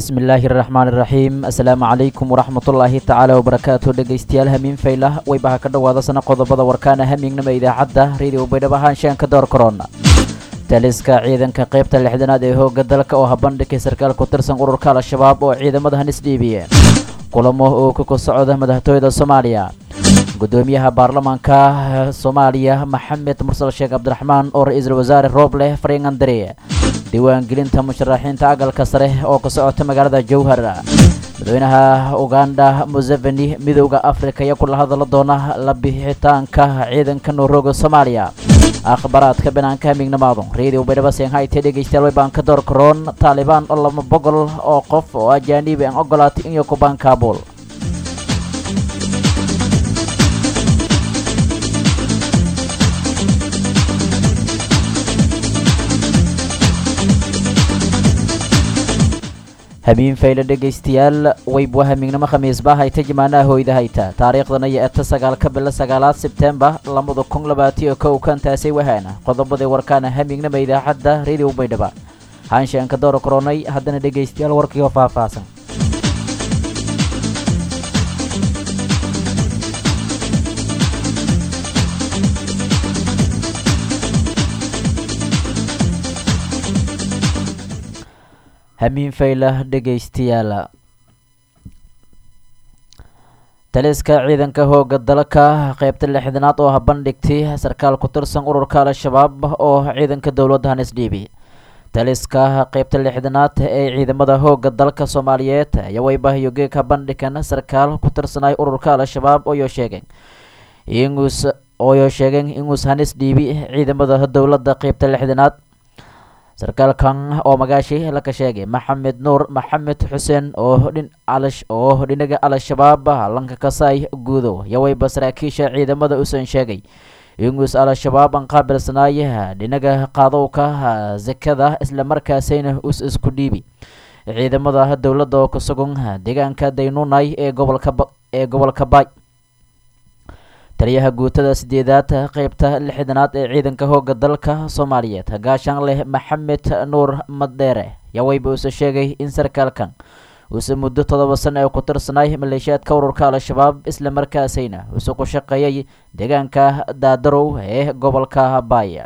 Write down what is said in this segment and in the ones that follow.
bismillaahi raxmaan iraxiim assalaamu calaykum waraxmatullaahi tacaala wabarakaatu dhegaystayaal hamiin faylah waybaha ka dhowaada sana qodobada warkaana hamiignama idaacadda radio baydhabo haanshaanka door korona taliska ciidanka qaybta lixdanaad ee hooga dalka oo habandhigay sarkaal ku tirsan ururka al-shabaab oo ciidamada hanis dhiibiyeen kulamo oo ka socda madaxtooyada soomaaliya gudoomiyaha baarlamaanka soomaaliya maxamed mursal sheekh cabdiraxmaan oo ra-iisul wasaare rooble faringandare diiwaangelinta musharaxiinta agalka sare oo ka socota magaalada jowhar madaxweynaha uganda museveni midowda afrika iyo kula hadala doona la bixitaanka ciidanka noorooga soomaaliya akhbaraadka banaanka hamiignamaadu radio baydhabo shanghayte dhegaystayaal waybaan ka door karoon taalibaan oo laba boqol oo qof oo ajaanibi aan ogolaatay in yokubaan kaabul hamiin fayle dhegaystayaal waybwa hamiignimo khamiisba hayta jimaanaha hooyda hayta taariikhdana iyo eta sagaalka bilo sagaalaad sebtembar labada kun labaatiyo kow kantaasay wahaana qodobadii warkaana hamiignama idaacadda radio baydhaba haanshaanka doora koronay haddana dhegaystayaal warkii oo faahfaahsan hamiin faylah dhegaystayaal taliska ciidanka hooga dalka qaybta lixdanaad oo habandhigtay sarkaal ku tirsan ururka al-shabaab oo ciidanka dowladda hanis dhiibi taliska qaybta lixdanaad ee ciidamada hooga dalka soomaaliyeed ayaa waybahayo geeg habandhigan sarkaal ku tirsanay ururka al-shabaab ooyo sheegeen inus ooyo sheegeen inuus hanis dhiibi ciidamada dowladda qaybta lixdanaad sarkaalkan oo magaashi laka sheegay maxamed nuur maxamed xuseen oo dhin alash oo dhinaga al-shabaab lanka kasay guudow yawayba saraakiisha ciidamada usan sheegay inguus al-shabaab aan qaabilsanaay dhinaga qaadowka zakada islamarkaasayna us isku dhiibi ciidamada dowladda oo kusugan deegaanka daynunay ee gobolka ee gobolka baay taliyaha guutada sideedaad qeybta lixdanaad ee ciidanka hooga dalka soomaaliyeed gaashaan leh maxamed nuur maddeere yawayba uuse sheegay in sarkaalkan uuse muddo toddoba sana ee ku tirsanay maleeshiyaadka ururka al-shabaab islamarkaasayna uuse ku shaqeeyay deegaanka daadarow ee gobolka baaya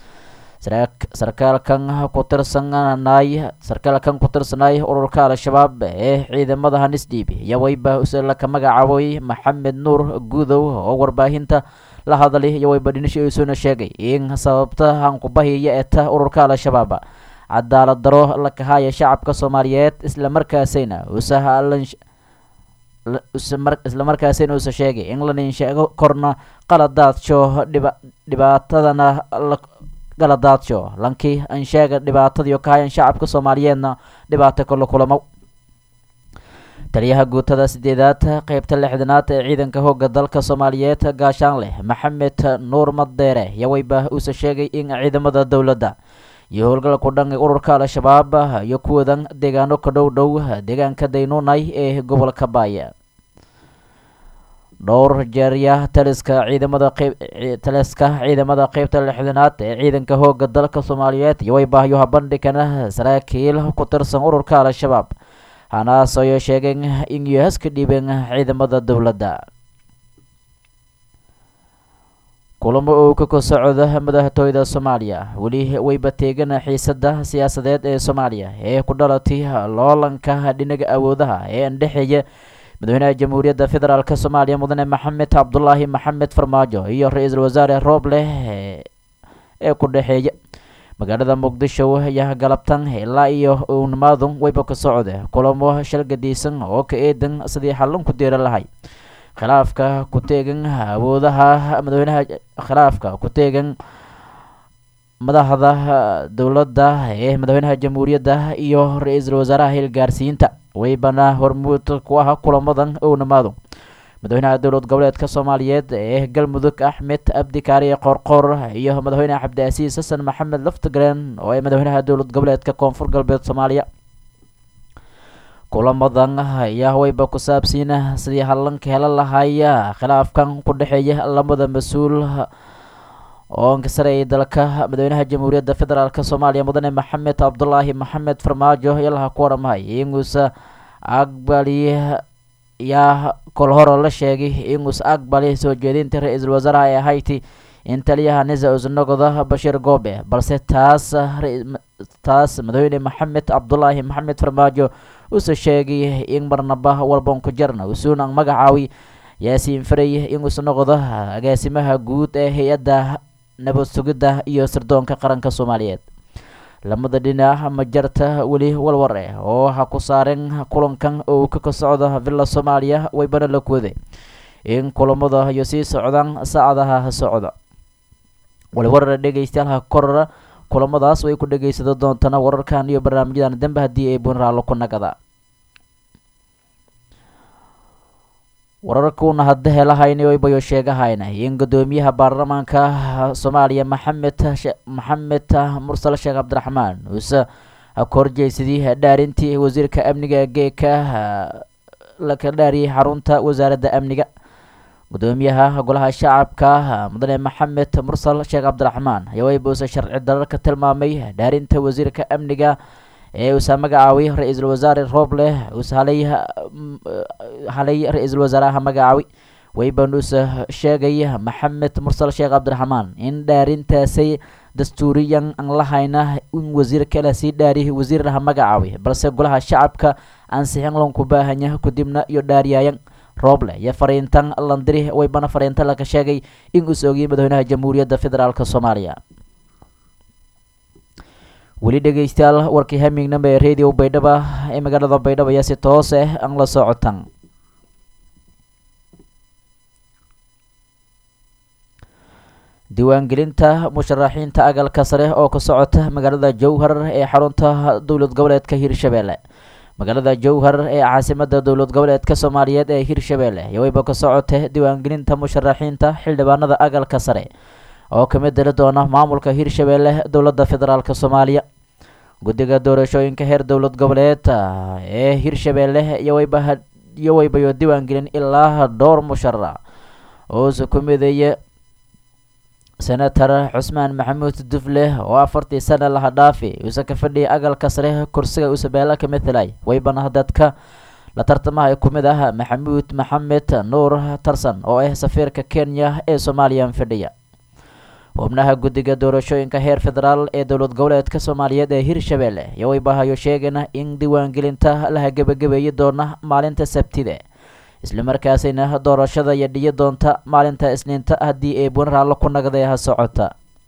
sarkaalkan ku tirsanay sarkaalkan ku tirsanay ururka al-shabaab ee ciidamada hanis dhiibi yawayba use laka magacaabay maxamed nuur guudow oo warbaahinta la hadlay yawayba dhinisha isuna sheegay in sababta hankubahiya eta ururka al-shabaab cadaalad daro la kahaya shacabka soomaaliyeed islamarkaasayna usahalan islamarkaasayna uuse sheegay in la ninsheego korna qaladaadso dhibaatadana galadaadsho lankii aan sheega dhibaatadiio kahayan shacabka soomaaliyeedna dhibaato kala kulamo taliyaha guutada sideedaad qeybta lixdanaad ee ciidanka hooga dalka soomaaliyeed gaashaan leh maxamed nuur maddeere yawayba uuse sheegay in ciidamada dowladda iyo howlgalku dhan ururka al-shabaab iyo kuwadan deegaano ka dhow dhow deegaanka daynunay ee gobolka baaya dhowr jeerya taliska ciidamada qeyb taliska ciidamada qeybta lixdanaad ee ciidanka hooga dalka soomaaliyeed iyo waybahyo habandhigana saraakiil ku tirsan ururka al-shabaab hanaas ayo sheegeen in yuhas ka dhiibeen ciidamada dowladda kulamo oo ka ka socda madaxtooyada soomaaliya weli wayba teegan xiisada siyaasadeed ee soomaaliya ee ku dhalatay loolanka dhinaga awoodaha ee andhexeeya madaxweynaha jamhuuriyadda federaalk soomaaliya mudane maxamed cabdulaahi maxamed farmaajo iyo ra-iisul wasaare rooble ee ku dhexeeya magaalada muqdisho ayaa galabtan ilaa iyo uwnamaadun wayba ka socda kulamo shalgadiisan oo ka eedan sidii xallin ku diira lahay khilaafka ku teegan awoodaha madaxweynaha khilaafka ku teegan madaxda dowladda ee madaxweynaha jamhuuriyadda iyo ra-iisul wasaaraha hilgaarsiinta waybana hormuud ku ah kulamadan ownamaado madaxweynaha dowlad goboleedka soomaaliyeed ee galmudug axmed abdi kaariye qoorqoor iyo madaxweyne cabdiasiis xasan maxamed laftigreen oo ee madaxweynaha dowlad goboleedka koonfur galbeed soomaaliya kulamadan ayaa wayba ku saabsiina sidii hallanka hela lahaya khilaafkan ku dhexeeya lamada mas-uul oo ankasareeyay dalka madaxweynaha jamhuuriyadda federaalk soomaaliya mudane maxamed cabdulaahi maxamed farmaajo yalaha ku waramahay inguusa aqbali yaa kol horo la sheegay inguus aqbali soo jeedinta ra-iisul wasaaraha ee hayti in taliyaha nisa usnogoda bashiir goobe balse taas taas madaxweyne maxamed cabdulaahi maxamed farmaajo uuse sheegay in marnaba walban ku jarna usuun ang magacaawi yaasiin faray inuusa noqdo agaasimaha guud ee hay-adda nabad sugidda iyo sirdoonka qaranka soomaaliyeed lamada dhinac ma jarta weli walwar eh oo ha ku saaren kulankan oo ka socda villa soomaaliya waybana la kuwade in kulamada iyo sii socdaan saacadaha socda waliwarar dhegeystayaal ha korora kulamadaas way ku dhegeysado doontana wararkan iyo barnaamijyadan dambe haddii ay bunraalo ku nagada wararkuuna hadda helahayna waybayo sheegahayna in guddoomiyaha baarlamaanka soomaaliya maxamed maxamed mursal sheekh cabdiraxmaan uuse ka horjeysadii dhaarintii wasiirka amniga geeka laka dhaariyay xarunta wasaaradda amniga guddoomiyaha golaha shacabka mudane maxamed mursal sheekh cabdiraxmaan ayaa waybuuse sharci dararka tilmaamay dhaarinta wasiirka amniga ee uusa magacaawi ra-iisul wasaare rooble uus halay halay ra-iisul wasaaraha magacaawi waybanuuse sheegay maxamed mursal sheekh cabdiraxmaan in dhaarintaasay dastuuriyan aan lahayna in wasiir kale sii dhaari wasiiraha magacaawi balse golaha shacabka ansixin lanku baahanya kadibna iyo dhaariyaayan rooble iyo fariintan landiri waybana fariinta laka sheegay in uus ogiyay madaxweynaha jamhuuriyadda federaalk soomaaliya weli dhegeystayaal warkii hamignamba ee radio baydhaba ee magaalada baydhabo ayaa si toos ah aan la socotan diiwaangelinta musharaxiinta agalka sare oo ka socota magaalada jowhar ee xarunta dowlad goboleedka hirshabeelle magaalada jowhar ee caasimada dowlad goboleedka soomaaliyeed ee hirshabeelle iyo wayba ka socota diiwaangelinta musharaxiinta xildhibaanada agalka sare oo kamid dali doona maamulka hirshabeelle dowladda federaalk soomaaliya guddiga doorashooyinka heer dowlad goboleed ee hirshabeelle iyo wayba iyo waybayo diiwaangelin ilaa dhowr musharax oose ku mideeye senator cusmaan maxamuud dufle oo afartii sana laha dhaafi uuse ka fadhiyay agalka sare kursiga usabeela ka mathalay waybana dadka la tartamaha ku mid ah maxamuud maxamed nuur tarsan oo ah safiirka kenya ee soomaaliya fadhiya xubnaha guddiga doorashooyinka heer federaal ee dowlad goboleedka soomaaliyeed ee hirshabeelle iyo waybahayo sheegana in diiwaangelinta laha gebagabeeyi doona maalinta sabtide islamarkaasina doorashada iyo dhiyi doonta maalinta isniinta haddii ay bunraallo ku nagday ha socota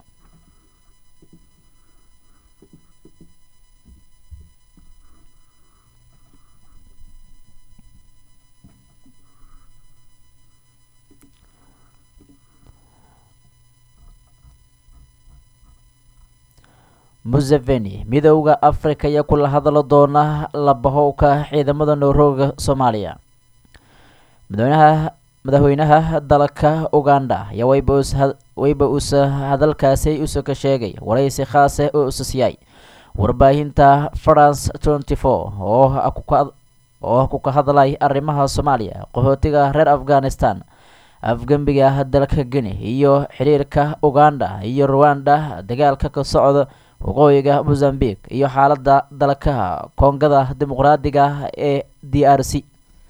museveni midowda africa ayaa kula hadalo doona labahowka ciidamada noorooga soomaaliya madaxweynaha madaxweynaha dalka uganda ayaa wayba us wayba usa hadalkaasi usa ka sheegay waraysi khaase oo usasiyay warbaahinta france tenty four oo oo ku ka hadlay arrimaha soomaaliya qaxootiga reer afghanistan afgembiga dalka guine iyo xiriirka uganda iyo rwanda dagaalka ka socda waqooyiga mozambique iyo xaaladda dalka koongada dimuqraadiga ee d r c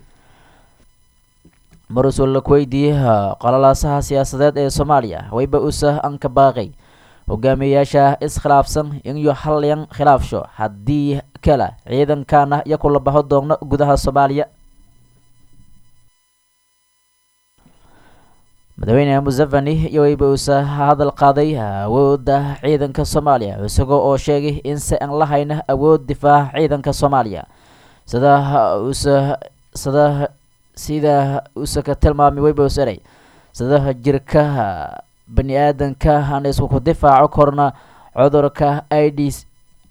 marusul lakweydiiyey qalalaasaha siyaasadeed ee soomaaliya wayba usa anka baaqay hogaamiyeyaasha iskhilaafsan iyo halyan khilaafsho haddii kale ciidankana iyo kula baxo doona gudaha soomaaliya madaxweyne museveni iyo wayba usa hadal qaaday awoodda ciidanka soomaaliya isagoo oo sheegay in se aan la hayna awood difaaca ciidanka soomaaliya sida usa sida sida usa ka tilmaamay wayba usaray sida jirka bani aadanka aan isku ku difaaco korna cudurka ids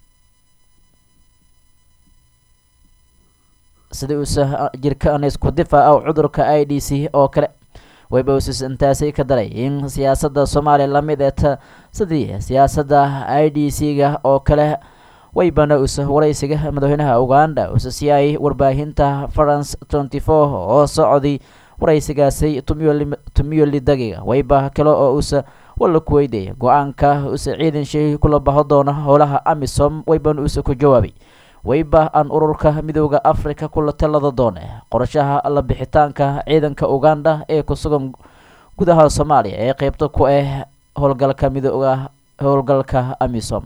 sida usa jirka aan isku difaaco cudurka i d c oo kale wayba usus intaasi ka daray in siyaasadda soomaaliya lamid eeta sidii siyaasadda i d c ga oo kale waybana usa waraysiga madaxweynaha uganda usa siiyay warbaahinta france tenty four oo socday waraysigaasi tumiyoli dagiga wayba kale oo usa wala ku weydiiyay go-aanka uuse ciidan shay kula baho doona howlaha amisom wayban uuse ku jawaabay wayba aan ururka midooda africa kula talada doone qorashaha la bixitaanka ciidanka uganda ee ku sugan gudaha soomaaliya ee qeybta ku ah howlgalka midooda howlgalka amisom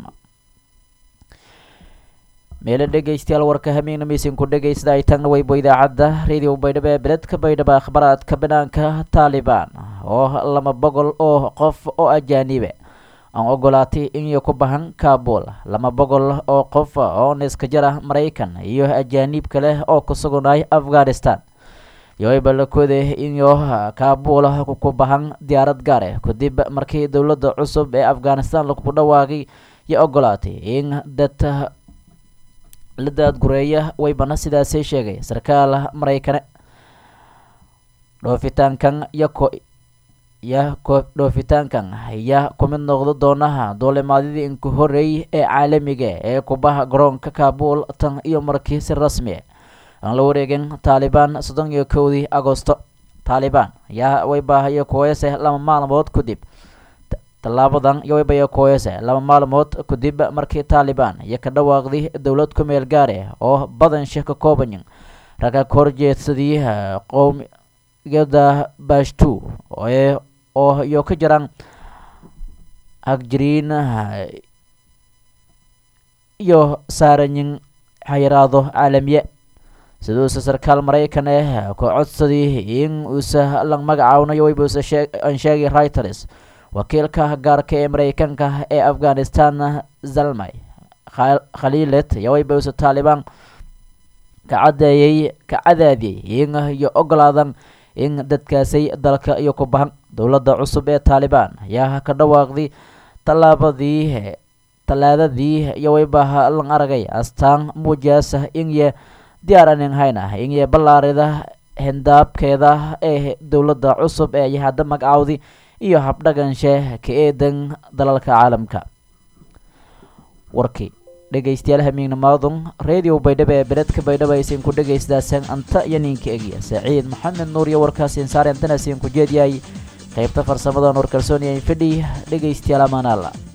meelo dhegeystayaal warka hamiina miisinku dhegeysada ay tagna weybo idaacadda radio baydhabo ee beledka baydhabo akhbaraadka banaanka taalibaan oo lama boqol oo qof oo ajaanibe aan ogolaatay inay ku bahan kabul lama boqol oo qof oo niska jara maraykan iyo ajaaniib kale oo ku sugnay afghanistan yoayba la kooday inyo kabul ku bahan diyaarad gaare kadib markii dowladda cusub ee afghanistan lagu dhawaaqay iyo ogolaatay in dad la daadgureeya waybana sidaasay sheegay sarkaal maraykane dhoofitaankan yako ya dhoofitaankan ayaa ku mid noqdo doonaha duulimaadyadii inku horeeyay ee caalamiga ee kubaha garoonka kabul tan iyo markii si rasmi aan la wareegin taalibaan soddon iyo kowdii agosto taalibaan ayaa waybahayo kuweese laba maalmood kadib tallaabadan yowebaya koyese laba maalmood kadib markii taalibaan iyo ka dhawaaqday dowlad ku meel gaare oo badansha ka koobanyin ragga ka horjeedsadii qowmiyada bashtu oo iyo ka jiraan hagjiriin iyo saaranyin xayiraado caalamiye siduuse sarkaal maraykan eh ku codsadii in uusa lang magacaawnayo waybuuse aan sheegay reuters wakiilka gaarka ee maraykanka ee afghanistan zalmay khaliilet yowaybuuse taalibaan ka cadeeyey ka cadaadiyey in iyo ogolaadan in dadkaasay dalka iyo ku bahan dowladda cusub ee taalibaan ayaa ka dhawaaqday tallaabadii tallaadadii iyo waybaha lan aragay astaan muujaasa inye diyaar anin hayna inye ballaarida hindaabkeeda ee dowladda cusub ee iyo hadda magacaawdi iyo habdhaganshe ka eedan dalalka caalamka warkii dhegeystayaal hamiignimaadun radio baydhabo ee beledka baydhabo aysiin ku dhegeystaaseen anta iyo ninka egya saciid maxamed nuur iyo warkaasiin saareen tanasiin ku jeedyahay qaybta farsamada nuur kalsooniya fidhi dhegeystayaal amaanaala